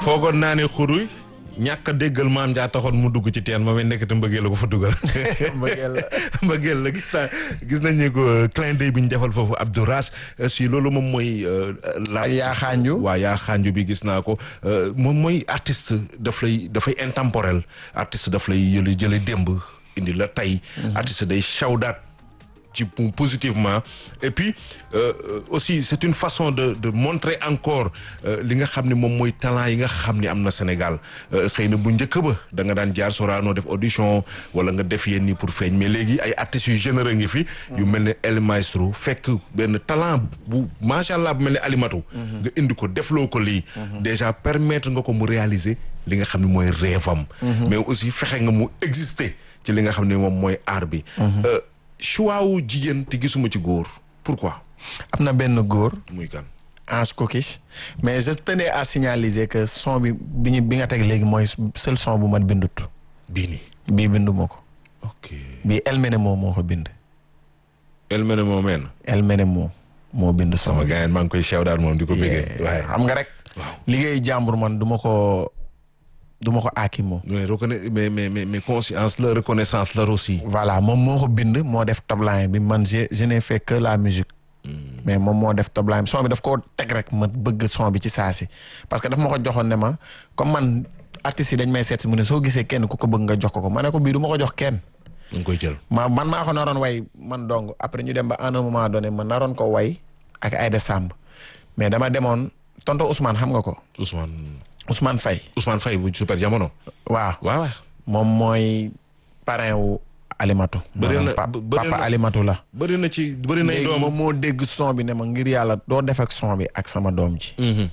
foogoon naa ne xuruy ñàkk a déggal maam jaa taxoon mu dugg ci teen ma may nekkati mbëggeel la ko fa dugal. mbëggeel la mbëggeel la gis naa gis nañ ne ko clin d'œil bi ñu defal foofu Abdou Ras si loolu moom mooy. la ak yaa xaanju. waaw yaa xaanju bi gis naa ko moom mooy artiste daf lay dafay intemporel artiste daf lay yële jële démb indi la tey. artiste day shawdaat ci positivement et puis euh, aussi c'est une façon de de montrer encore li nga xam ne moom mooy talent yi nga xam ni am na Sénégal xëy na bu njëkk ba da nga daan jaar Sorano def audition wala nga def yenn nii pour feeñ mais léegi ay artistes yu généreux ngi fi. yu mel ne El Maestro fekk benn talent bu macha allah bu mel ne Alimatu. nga indi ko defloo ko lii. déjà permettre nga ko mu réaliser li nga xam ne mooy rêve am. mais aussi fexe nga mu exister ci li nga xam ne moom mooy art bi. choix wu jigéen te gisuma ci góor pourquoi. am na benn góor. muy kan. Ange Kokis mais je tenais à signaliser que son bi bi ñu bi nga teg léegi mooy seul son bu mat bindut. bii nii. bii bindu ma ko. ok bii El Menemo moo ko bind. El Menemo men. El Menemo moo bind son sama gars maa ngi koy sew daal moom di ko bëggee. waaye xam nga rek. waaw liggéeyu jàmbur man du ma ko du ma ko aaki moom. mais reconna mais mais mais mais conscience la reconnaissance la aussi. voilà moom moo ko bind moo def top line bi man je je n'ai fait que la musique. mais moom moo def top line son bi daf koo teg rek ma bëgg son bi ci saa si parce que daf ma ko joxoon ne ma comme man artistes yi dañ may seet si mu ne soo gisee kenn ku ko bëgg nga jox ko ko ma ne ko bii du ma ko jox kenn. nga koy jël. ma man maa ko naroon way man dong après ñu dem ba à un moment donné ma naroon ko way ak Aïda Samb mais dama demoon tonto Ousmane xam nga ko Ousmane Ousmane Faye Ousmane Faye bu super jamono. waaw waaw waaw. moom mooy parrain wu Alimatu. Bëri na maanaam pa- bëri papa na- Alimatu la. bëri na ci bëri nay léegi doom. moom moo dégg son bi ne ma ngir yàlla doo def ak son bi ak sama doom ji. Mhm.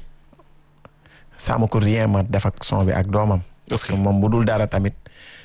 sama ko rien ma def ak son bi ak doomam. parce que moom bu dul dara tamit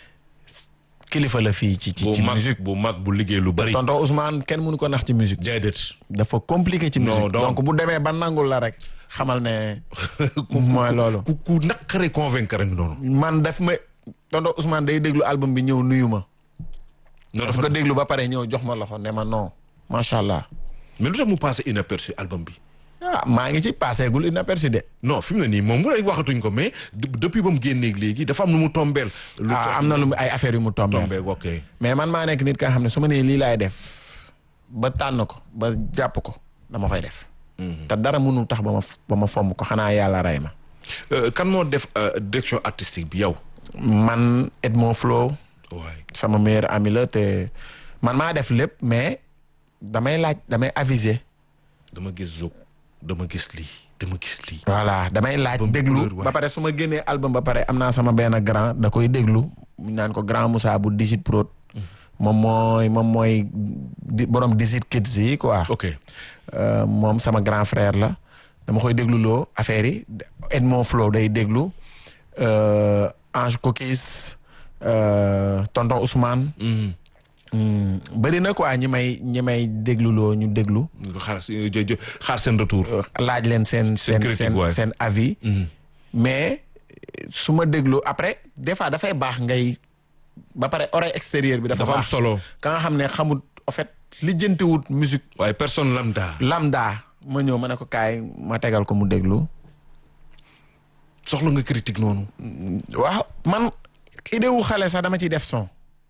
kilifa la fii ci ci bu ci mag musique. bu mag bu liggéey lu bëri. tonton Ousmane kenn mënu ko nax ci musique. déedéet. dafa compliqué ci Non, musique. donc- donc bu demee ba nangul la rek xamal ne mooy loolu. ku ku naqare convaincre ak noonu. man daf ma tonton Ousmane day déglu album bi ñëw nuyu ma. non daf ko déglu ba pare ñëw jox ma loxo ne ma non macha allah. mais lu tax mu passé inaperçu album bi. ah maa ngi ci passé gul inaperçu de. non fi mu ne nii moom mu waxatuñ ko mais de- depuis ba mu génneeg léegi dafa am nu mu tombeel. lu ah am na lu mu- ay affaires yu mu tombé. tombee ok. mais man maa nekk nit ka xam ne su ma nee lii laay def ba tànn ko ba jàpp ko dama koy def. te dara mënul tax ba ma f- ba ma fomm ko xanaa yàlla rey ma. Euh, kan moo def euh, direction artistique bi yow. man Edmond Flow waay sama meilleur ami la te man maa def lépp mais damay laaj damay aviser. dama gis Zouk dama gis lii dama gis lii. voilà damay laaj Ba mu déglu couleur, waay. ba pare su ma génnee album ba pare am naa sama benn grand da koy déglu ñu naan ko grand Moussa bu Digit Prod moom mooy moom mooy di borom Digit Kids yi quoi. ok Euh, moom sama grand frère la dama koy déglu loo affaire yi Edmond Flow day déglu euh, Ange Kokis euh, tonton Ousmane. Mhm. Hmm, bëri na quoi ñi may ñi may déglu loo ñu déglu. nga xaar si jë- jë- xaar seen retour. laaj leen seen seen critique, seen waay. seen avis. Mhm. mais su ma déglu après des fois dafay baax ngay ba pare oreille extérieure bi dafa dafa am baax solo. ka nga xam ne xamut en fait lijjantiwut musique waaye personne lambda. lambda ma ñëw ma ne ko kaay ma tegal ko mu déglu soxla nga critique noonu. waaw man idée wu xale sax dama ciy def son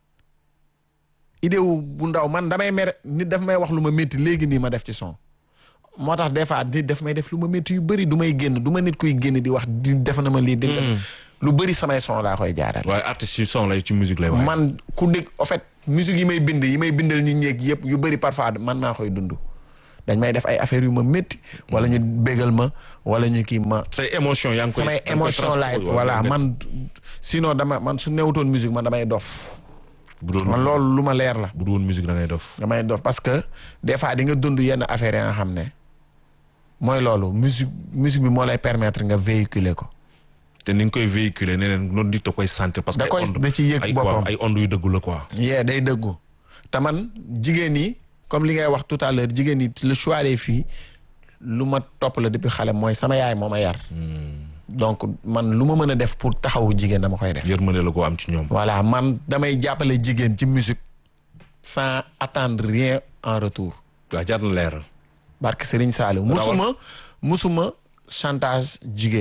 idée wu bu ndaw man damay mer nit daf may wax lu ma métti léegi nii ma def ci son moo tax des fois nit daf may def lu ma métti yu bëri du may génn du ma nit kuy génn di wax di def na ma lii di lu bëri samay son laa koy jaaral waaye artistes yi son lay ci musique lay waaye. man ku dégg en fait musique yi may bind yi may bindal nit ñeeg yëpp yu bëri parfois man maa koy dund dañ may def ay affaires yu ma métti wala ñu bégal ma wala ñu kii ma say émotion yaa ngi koy. samay yaa ngi koy émotion laay transport- voilà waaw, man sinon dama man su newutoon musique man damay dof bu doon man loolu lu ma leer la bu doon musique da ngay def. damay dof parce que des fois di nga dund yenn affaires yi nga xam ne mooy loolu musique musique bi moo lay permettre nga véhiculer ko te ni nga koy véhiculer nee neen noonu nit da koy sentir parce que Da koy- ay ondes- da ci yëg ay boppam. waaw, ay ondes yu dëggu la quoi. yee day dëggu te man jigéen ñi comme li ngay wax tout à l'heure jigéen ñi le choix des filles lu ma topp la depuis xale mooy sama yaay moo ma yar donc man lu ma mën a def pour taxawu jigéen dama koy def yërmande la ko am ci ñoom. voilà man damay jàppale jigéen ci musique sans attendre rien en retour waaw jar na leeral. barke Serigne Saliou musuma musuma chantage jigéen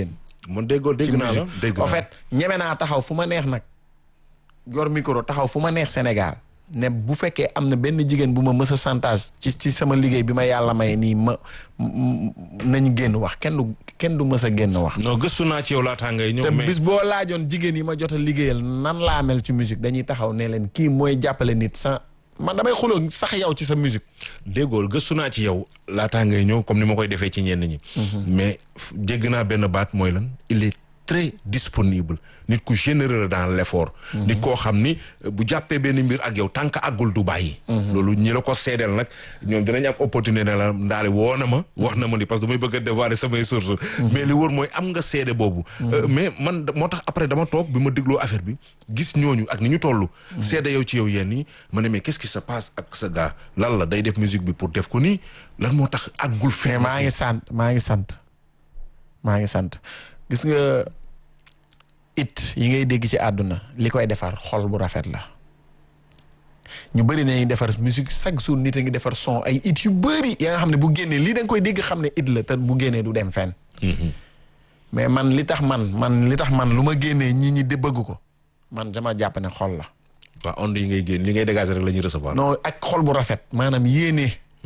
man déggoo dégg ci naa la musique dégg en naa fait ñeme naa taxaw fu ma neex nag yor micro taxaw fu ma neex Sénégal ne bu fekkee am na benn jigéen bu ma mës a chantage ci ci sama liggéey bi ma yàlla may nii ma m- m- nañ génn wax kenn du kenn du mës a génn wax non gëstu naa ci yow laataa ngay ñëw te mais bis boo laajoon jigéen yi ma jot a liggéeyal nan laa mel ci musique dañuy taxaw ne leen kii mooy jàppale nit sans man damay xuloo sax yow ci sa musique déggool gëstu naa ci yow laataa ngay ñëw comme ni ma koy defee ci ñenn ñi. mais f- dégg naa benn baat mooy lan il est très disponible nit ku généreux dans l'effort. nit koo xam ni euh, bu jàppee benn mbir ak yow tant que àggul du bàyyi. loolu ñi la ko seedeel nag ñoom dinañ am opportunité ne la ndaale woo na ma. wax na ma ni parce que damay bëgg a dévoiler samay sources. mais li wóor mooy am nga seede boobu. Euh, mais man da- moo tax après dama toog bi ma dégloo affaire bi gis ñooñu ak ni ñu toll. seede yow ci yow yenn yi ma ne mais qu'est-ce qui se passe ak sa gars lan la day def musique bi pour def ko nii lan moo tax àggul mais fee. maa ngi sant maa ngi sant maa ngi sant gis nga it yi ngay dégg ci àdduna li koy defar xol bu rafet la ñu bëri nañuy defar musique chaque jour nit a ngi defar son ay it yu bëri ya nga xam ne bu génnee lii da nga koy dégg xam ne it la te bu génnee du dem fenn mais man li tax man man li tax man lu ma génnee ñi ñi de bëgg ko man dama jàpp ne xol la waaw onde yi ngay génn li ngay dégager rek la ñuy recevoir. non ak xol bu rafet maanaam yéene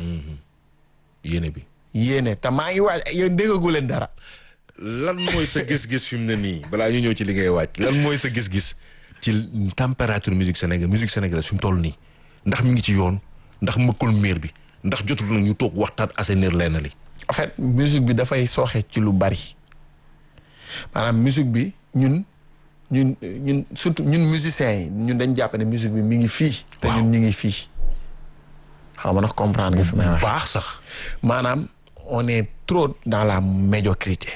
yéene bi. yéene te maa ngi waaj yéen déggagu leen dara lan mooy sa gis-gis fi mu ne nii balaa ñu ñëw ci li ngay wàcc lan mooy sa gis-gis ci température musique sénégal musique sénégalaise fi mu toll nii ndax mi ngi ci yoon ndax mëkkul miir bi ndax jotul na ñu toog waxtaan assainir lenn li. en fait musique bi dafay sooxe ci lu bari maanaam musique bi ñun ñun ñun surtout ñun musiciens yi ñun dañ jàpp ne musique bi mi ngi fii te Waaw. ñun ñu ngi fii xam nga nag comprendre nga fi may wax baax sax. maanaam on est trop dans la médiocrité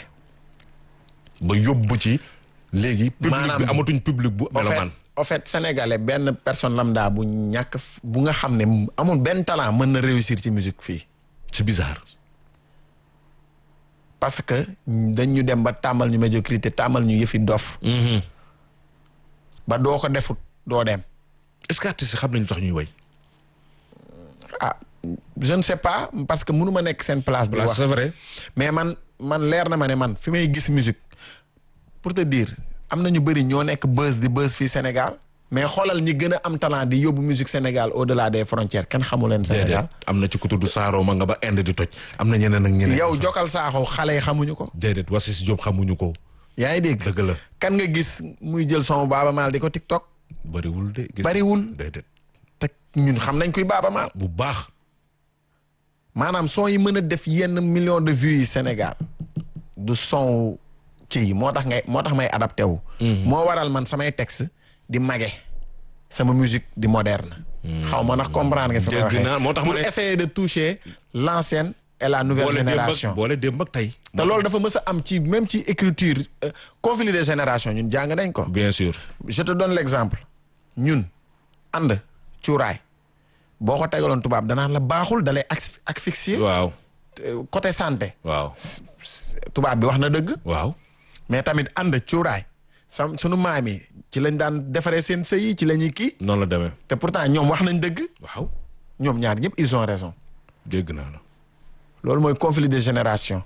ba yóbbu ci léegi. public Maanaam- bi amatuñ public bu en fait melomaan. en fait sénégalais benn personne lambda bu ñàkk f- bu nga xam ne amul benn talent mën na réussir ci musique fii c'est bizarre. parce que dañ ñu dem ba tàmmal ñu médiocrité tàmmal ñu yëfi dof ba doo ko defut doo dem est-ce que artistes yi xam nañu tax ñuy way. ah je ne sais pas parce que mënu ma nekk seen place bi Voilà, wax c'est vrai. mais man man leer na ma ne man fi may gis musique pour te dire am na ñu bëri ñoo nekk buzz di buzz fii Sénégal mais xoolal ñi gën a am talent di yóbbu musique Sénégal au delà des frontières kenn xamu leen déedéet Sénégal am na ci ku tudd Saaro ma nga ba Inde di toj am na ñeneen ak ñeneen. yow jokal saaxoo xale yi xamuñu ko déedéet Wasis Diop xamuñu ko. yaa ngi dégg dëgg la kan nga gis muy jël son Baaba Maal di ko TikTok bariwul de. gis bariwul déedéet te ñun xam nañ kuy Baaba Maal bu baax. maanaam son yi mën a def yenn millions de vues yi Sénégal du son kii yi moo tax ngay moo tax may adapté wu. moo waral man samay texte di mage sama musique di moderne. xaw ma ndax comprendre nga fi ma Dégg waxee naa, moo tax ma pour ne- essayer de toucher l'ancienne et la nouvelle boole démb génération. ak boole démb ak tey. te loolu dafa mës a am ci même ci écriture euh, conflit de génération ñun jàng nañ ko. bien sûr. je te donne l'exemple ñun ànd cuuraay boo ko tegaloon tubaab danaan la baaxul dalay asphy- asphyxier. waaw Euh, côté santé waaw tubaab bi wax na dëgg waaw. mais tamit ànd cuuraay sam sunu maam yi ci lañ daan defaree seen sëy yi ci la ñuy kii noonu la demee. te pourtant ñoom wax nañ dëgg waaw ñoom ñaar ñëpp ils ont raison dégg naa la. loolu mooy conflit de génération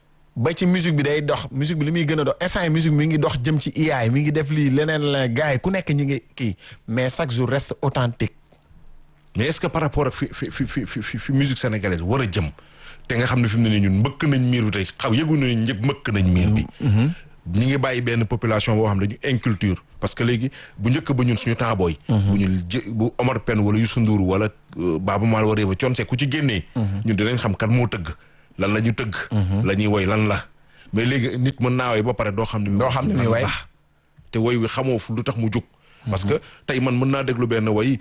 ba ci musique bi day dox musique bi li muy gën a dox instant yi musique mi ngi dox jëm ci IA mi ngi def lii leneen la gars yi ku nekk ñi ngi kii mais chaque jour reste authentique mais est-ce que par rapport ak fi fi fi fi fi fi fi musique sénégalaise war a jëm te nga xam ne fi mu ne nii ñun mbëkk nañ miir bi tey xaw yëgu nañ ñëpp mbëkk nañ miir bi. ñi ngi bàyyi benn population boo xam ne dañu inculture parce que léegi bu njëkk ba ñun suñu taabooy. bu ñu jë bu Omar Pène wala Youssou Ndour wala euh, Baaba Maal wala ba Thione Seck ku ci génnee. ñun dinañ xam kan moo tëgg lan la ñu tëgg. la ñuy woy lan la mais léegi nit mën naa woy ba pare doo xam ne. Doo xam ne muy lan woy. la. te woy wi xamoo fu lu tax mu jóg. parce que tey man mën naa déglu benn woy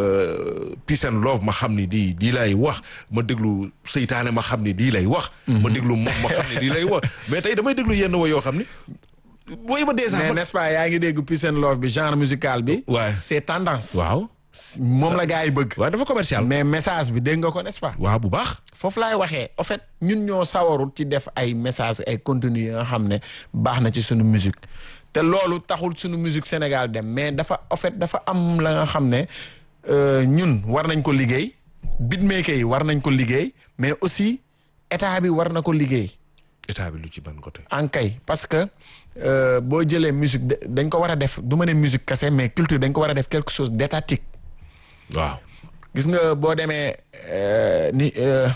euh, peace and love ma xam ni di di lay wax ma déglu seytaane ma xam ni di lay wax. ma déglu moom ma xam ni di lay wax mais tey damay déglu yenn woy yoo xam ni woy ba déjà. mais man- n'est-ce pas yaa ngi dégg peace and love bi genre musical bi Ouais. c'est tendance waaw moom la gars yi bëgg waaw dafa commercial. mais message bi dégg nga ko n'est-ce pas waaw bu baax. foofu laay waxee en fait ñun ñoo sawarut ci def ay message ay contenu yi nga xam ne baax na ci sunu musique te loolu taxul sunu musique Sénégal dem mais dafa en fait dafa am la nga xam ne euh, ñun war nañ ko liggéey beatmaker yi war nañ ko liggéey mais aussi état bi war na ko liggéey état bi lu ci ban côté. ankay parce que euh, boo jëlee musique de- dañ ko war a def du ma ne musique kese mais culture dañ ko war a def quelque chose d'étatique waaw. gis nga boo demee euh, ni euh,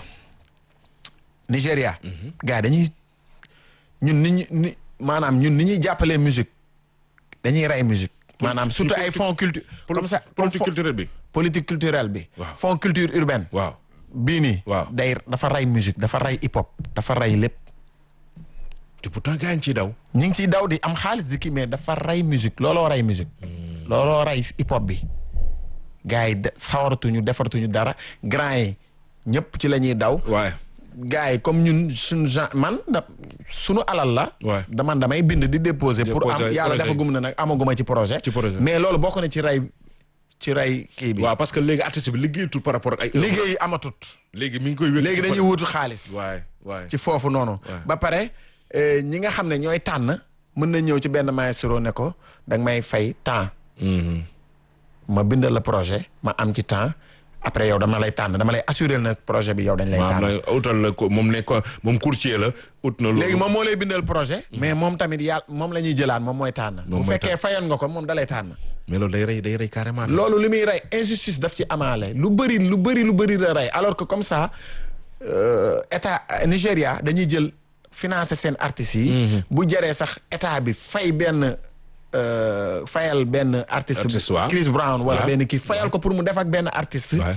Nigéria. gars yi dañuy ñun ni ñu ni maanaam ñun ni ñuy jàppalee musique dañuy rey musique. maanaam si surtout ay politique- fonds culture comme ça comme politique fo- culturelle bi. politique culturelle bi. Waaw. fonds culture urbaine. waaw. bii nii. Waaw. day dafa rey musique dafa rey hip hop dafa rey lépp. te pourtant gars yi ngi ciy daw. ñu ngi ciy daw di am xaalis di kii mais dafa rey musique looloo rey musique. looloo rey hip hop bi. gars yi de sawaratuñu defaratuñu dara grand yi ñëpp ci la ñuy daw. waaye. gars yi comme ñun suñu genre man da suñu alal la. Ouais. dama damay bind di déposer. pour Déposer am yàlla projet. dafa gum na nag amaguma ci projet. Ci projet. mais loolu bokk na ci rey ci rey kii bi. waaw parce que léegi artiste bi liggéeyatul par rapport ak ay. liggéey amatut. léegi mi ngi koy wékk. léegi dañuy wutu xaalis. waay waay. ci foofu noonu. ba pare eh, ñi nga xam ne ñooy tànn mën na ñëw ci benn maestro ne ko da nga may fay temps Mhm. ma bindal la projet ma am ci temps après yow dama lay tànn dama lay assurer na projet bi yow dañ lay maanaam tànn. la utal la ko moom ne ko moom courtier la ut na. loolu léegi moom moo lay bindal projet. mais moom tamit yàlla moom la ñuy jëlaat moom mooy tànn. Moom bu mooy fekkee fayoon nga ko moom da lay tànn. mais loolu day rey day rey carrément. loolu li muy rey injustice daf ci amaale lu bëri lu bëri lu bëri la rey alors que comme ça euh, état euh, Nigéria dañuy jël financer seen artistes yi. bu jëree sax état bi fay benn euh, fayal benn artiste. Artiste, waaw. Chris Brown wala waaw. benn kii fayal ko pour mu def ak benn artiste. waay.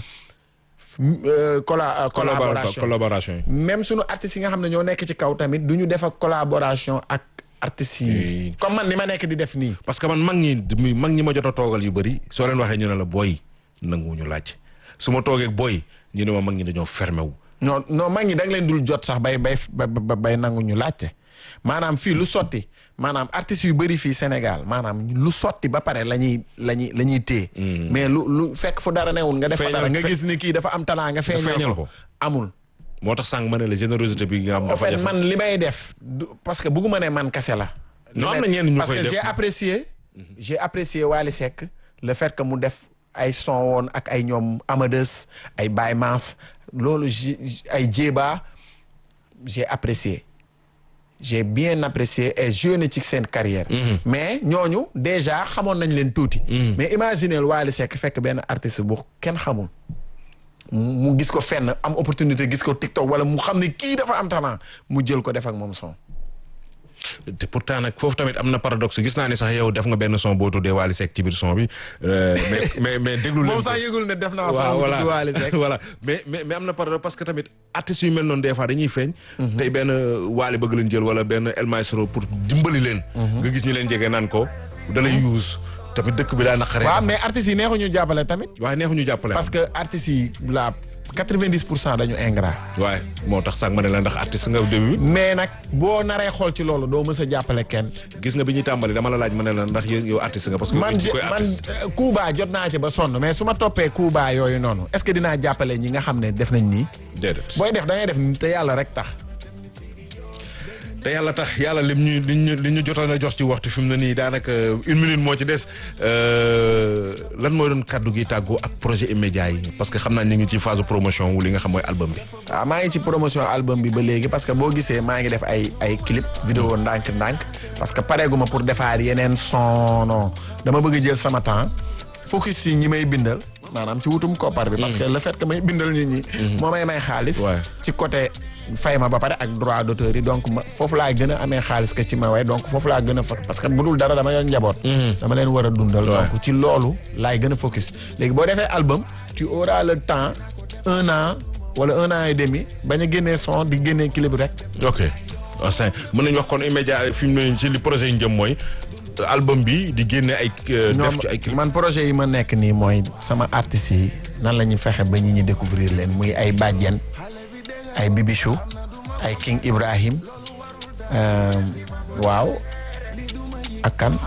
euh, colla- euh, collaboration collaboration yi. même sunu artistes yi nga xam ne ñoo nekk ci kaw tamit du ñu def ak collaboration ak artistes yi. Oui. comme man ni ma nekk di def nii. parce que man mag ñi mag ñi ma jot a toogal yu bëri soo leen waxee ñu ne la booy nanguwuñu laaj su ma toogee booy ñu ne ma mag ñi dañoo fermé wu. non non mag ñi da nga leen dul jot sax bay bay ba- ba- bay nangu ñu laajte maanaam fii lu sotti maanaam artistes yu bëri fii Sénégal maanaam lu sotti ba pare la ñuy la ñuy la ñuy téye. mais lu lu fekk fu dara newul nga def fa Feeñal- dara nga fe- gis ni kii dafa am talent nga feeñal feeñal ko ko. amul. moo tax sànq ma ne la générosité bi nga am. en dafa fait jafe. man li may def du- parce que bugguma ne man kese la. Non, Li am na may- ñenn ñu parce koy que def. j'ai apprécié. j'ai apprécié Wally Seck le fait que mu def ay son woon ak ay ñoom Amadeus ay Baye Mass loolu j'ai ay Jéba j'ai apprécié j'ai bien apprécié et jeune ci seen carrière. mais ñooñu déjà xamoon nañ leen tuuti. mais imaginez Wally Seck fekk benn artiste bu kenn xamul. mu mu gis ko fenn am opportunité gis ko TikTok wala mu xam ne kii dafa am talent mu jël ko def ak moom son. te pourtant nag foofu tamit am na paradoxe gis naa ne sax yow def nga benn son boo tuddee Wally Seck ci biir son bi euh, mais mais mais déglu leen moom ko. sax yëgul ne def naa waaw son bu voilà tudd Wally Seck. voilà mais mais mais am na paradoxe parce que tamit artistes yu mel noonu des fois dañuy feeñ. tey benn Wally bëgg leen jël wala benn El Maestro pour dimbali leen. nga gis ñu leen jege naan ko da lay use tamit dëkk bi daa naqaree. waaw mais artistes yi neexuñu jàppale tamit. waaye neexuñu jàppale. parce que artistes yi la quatre-vingt-dix pour cent dañu ingrat. waaye moo tax sax ma ne la ndax artiste nga début mais nag boo naree xool ci loolu doo mës a jàppale kenn. gis nga bi ñuy tàmbali dama la laaj ma ne la ndax yow yow artiste nga parce que. man ci koy man artiste. euh, Kuuba jot naa ci ba sonn mais su ma toppee Kuuba yooyu noonu est-ce que dinaa jàppale ñi nga xam ne def nañ nii. déedéet. booy def da ngay def nii te yàlla rek tax. te yàlla tax yàlla lim ñu li ñu li ñu jotoon a jox ci waxtu fi mu ne nii daanaka une minute moo ci des euh, lan mooy doon kaddu gi tàggoo ak projet immédiat yi parce que xam naa ñu ngi ci phase promotion wu li nga xam mooy album bi. waaw maa ngi ci promotion album bi ba léegi parce que boo gisee maa ngi def ay ay clip vidéo ndànk-ndànk parce que pareeguma pour defaat yeneen son non dama bëgg jël sama temps focus ci ñi may bindal maanaam ci wutum koppar bi. parce que le fait que may bindal nit ñi. moo may may xaalis. Ouais. ci côté fay ma ba pare ak droit d'auteur yi donc ma foofu laa gën a amee xaalis que ci ma way donc foofu laa gën a fa parce que bu dul dara dama yor njaboot. dama leen war a dundal. Ouais. donc ci loolu laay gën a focus léegi boo defee album tu auras le temps un an wala un an et demi bañ a génnee son di génnee clip rek. ok enfin mën nañu wax kon immédiat fi mu ne nii ci li projet yi ñu jëm mooy album bi di génne ay. euh, def ci ay clip. man projet yi ma nekk nii mooy sama artistes yi nan la ñuy fexe ba ñi ñi découvrir leen muy ay Badiane ay Bibichou ay King Ibrahim euh, waaw ak kan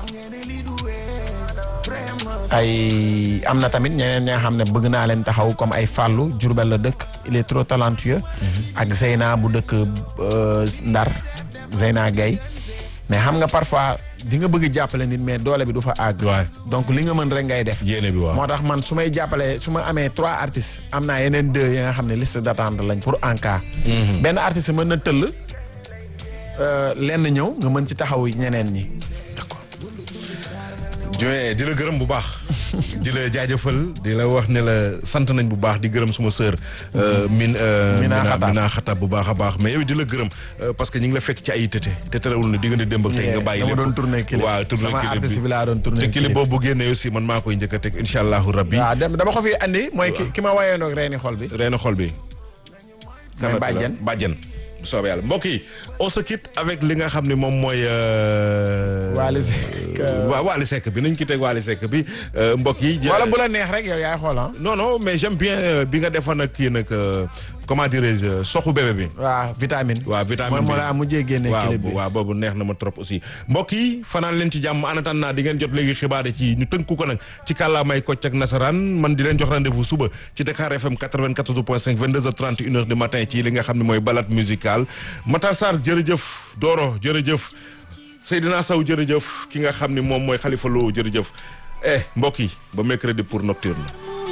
ay am na tamit ñeneen ñi nga xam ne bëgg naa leen taxaw comme ay Fallou Diourbel la dëkk il est trop talentueux ak Zeyna bu dëkk euh, Ndar Zeyna Gaye mais xam nga parfois di nga bëgg jàppale nit mais doole bi du fa àgg waay donc li nga mën rek ngay def yéene bi waaw. moo tax man su may jàppalee su ma amee trois artistes am naa yeneen deux yi nga xam ne liste d'attente lañ pour en cas benn artiste mën na tëll euh, lenn ñëw nga mën ci taxaw ñeneen ñi d'accord Dieng di la gërëm bu baax di la jaajëfal di la wax ne la sant nañ bu baax di gërëm suma sœur. min Mina Xatab. Mina Xatab bu baax a baax mais yow di la gërëm euh, parce que ñu ngi la fekk ci ay tëte te terewul ne diggante démb ak tey nga bàyyi dama lépp. doon tourner clip waaw tourner sama clip artiste bi laa doon tourner te clip boobu bu génnee aussi man maa koy njëkk a teg incha allahu rabbi. waaw dem dama ko fi andi mooy ki ki ma wayee ndoog reeni xol bi reena xol bi. mooy Kanata la bàjjen bàjjen bu soobee yàlla mbokk yi on se quitte avec li nga xam ne moom mooy. euh, Wally Seck, euh, waaw Wally Seck bi nañ ki teg Wally Seck bi euh, mbokk yi. wala bu la neex rek yow yaay xool ah non non mais j'aime bien euh, bi nga defoon ak kii nag euh, comment dirais-je soxu bébé bi. waaw vitamine waaw vitamine mooy moo bi la mujjee génne waaw clip bi waaw boobu neex na ma trop aussi mbokk yi fanaan leen ci jàmm en attendant di ngeen jot léegi xibaar yi ci ñu tënku ko nag ci kàllaamay kocc ak nasaraan man di leen jox rendez-vous suba ci Dakar FM 94.5 22h30 1h du matin ci li nga xam ne mooy balade musicale Matar Sarr jërëjëf Doro jërëjëf Seydina Sow jërëjëf ki nga xam ne moom mooy Khalifa Lo jërëjëf eh mbokk yi ba mercredi pour nocturne